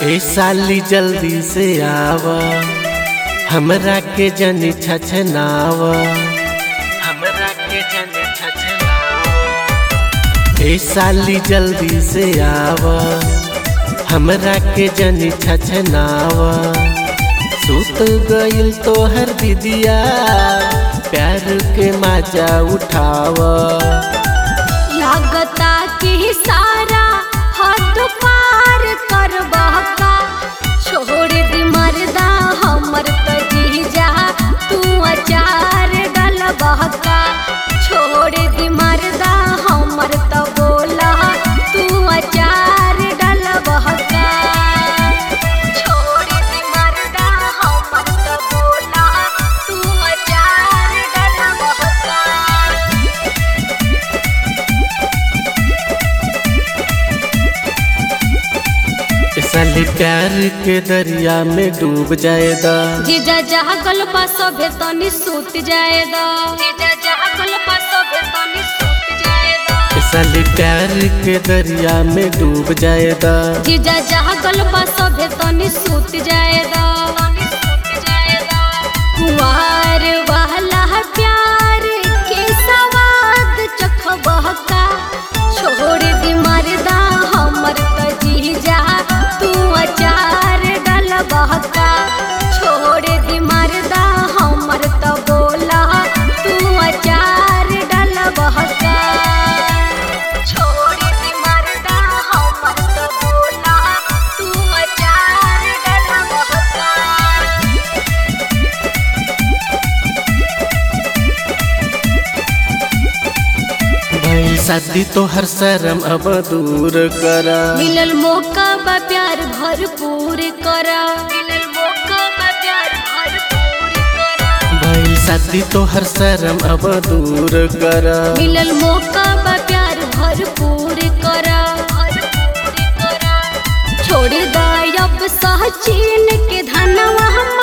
ए साली जल्दी से आव हमरा के जनी छछनाव हमरा के जनी छछनाव ए साली जल्दी से आव हमरा के जनी छछनाव सुत गइल तोहर दीदिया प्यार के मजा उठाव लागता कि सारा हद पार कर बहका छोड़ दी मर्दा हमर त जीजा तू अचार डल बहका छोड़ दी मर्दा हमर त बोला तू अचार डल बहका छोड़ दी मर्दा हमर त बोला तू अचार डल बहका ए साली प्यार के दरिया में डूब जाएदा जीजा जागल बा सभे तनी सूत जाए दा जीजा जागल बा सभे तनी सूत जाए दा ए साली प्यार के दरिया में डूब जाएदा जीजा जागल बा सभे तनी सूत जाए दा तनी सूत जाए दा कुंवार वाला प्यार के सवाद चखबह का छोड़ दी मर्दा हमर त जीजा तू अचार डलबह का छोड़ दी मर्दा हमर त बोला तू अचार डलबह का छोड़ दी मर्दा हमर त बोला तू अचार डलबह का भइल शादी तो हर शर्म अब दूर करा मिलल मौका बा प्यार भरपूर करा मिलल मौका बा प्यार भरपूर करा भइल शादी तो हर शर्म अब दूर करा मिलल मौका बा प्यार भरपूर करा भरपूर करा छोड़ दा अब सहचीन के धनवा हम